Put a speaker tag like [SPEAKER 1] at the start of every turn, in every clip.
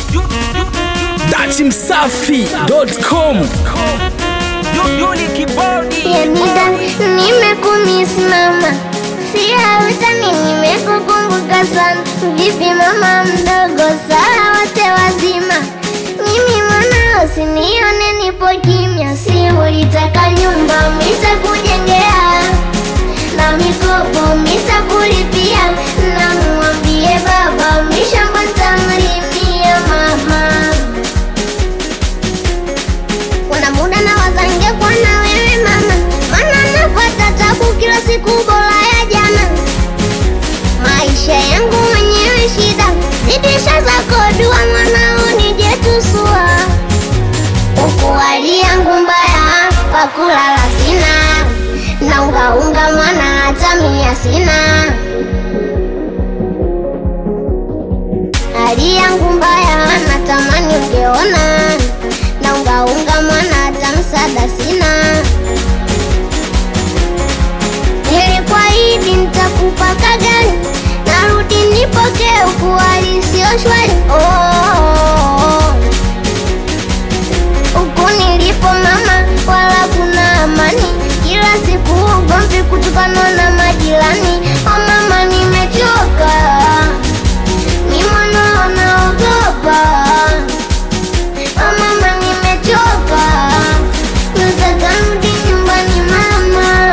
[SPEAKER 1] dachimsafi.com
[SPEAKER 2] Yanida, nimekumisimama siautani, nimekukumbuka sana. Vipi mama mdogo, saa wote wazima? Mimi mwanao, sinione nipo kimya. Si ulitaka nyumba, mitakujengea na mikopo mitakulipia, na muambie baba mishamba ntamlimia mama kuna muda na wazange kwa na wewe mama, mana napata tabu kila siku bora ya jana. Maisha yangu mwenyewe shida, zidisha zako dua mwanao nije tusua. Huku hali yangu mbaya, pakulala sina, na ungaunga mwana hata mia sina. Hali yangu mbaya, natamani ungeona na ungaunga mwana hata msaada sina. Nilikuahidi nitakupa kagani, narudi nipokee huku hali sio shwari. Oh, oh, oh. Huku nilipo mama, wala kuna amani, kila siku ugomvi kutokana na majirani. Oh mama, nimechoka, ni mwana naogopa Oh mama nimechoka, nataka rudi nyumbani mama.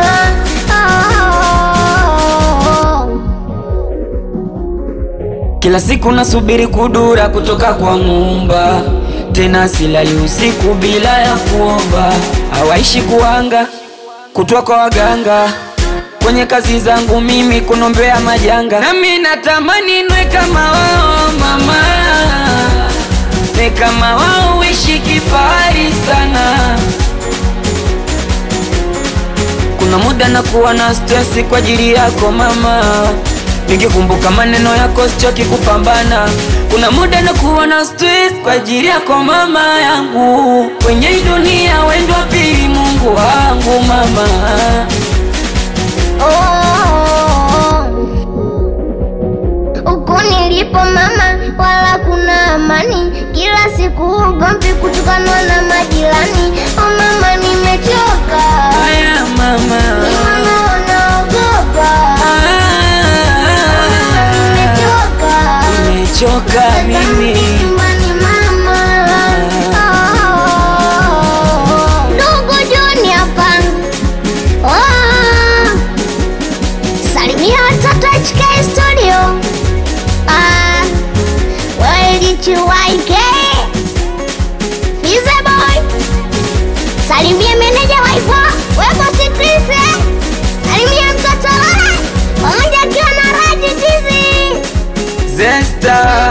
[SPEAKER 2] Oh.
[SPEAKER 3] Kila siku nasubiri kudura kutoka kwa Muumba, tena silali usiku bila ya kuomba. Hawaishi kuanga kutwa kwa waganga, kwenye kazi zangu mimi kunombea majanga. Nami natamani nwe kama wao mama, nwe kama wao, uishi kifahari sana. Kuna muda nakuwa na stresi kwa ajili yako mama, nikikumbuka maneno yako sichoki kupambana. Kuna muda nakuwa na stress kwa ajili yako mama yangu, kwenye hii dunia wendo wa pili Mungu wangu mama.
[SPEAKER 2] Huku nilipo mama, wala kuna amani, kila siku ugomvi kutokana na majirani. Oh mama, nimechoka,
[SPEAKER 3] Haya mama,
[SPEAKER 2] ni mwana naogopa, nimechoka
[SPEAKER 3] nimechoka mimi.
[SPEAKER 2] Nyumbani mama. Oh. Ndugu Joni hapa. Oh. Salimia watoto HK Studio. Ah. Welichiwaike. Fize boy. Salimia meneja waifa. Webo sikrise. Salimia mtoto Lora. Pamoja akiwa na Raji Tizi.
[SPEAKER 3] Zesta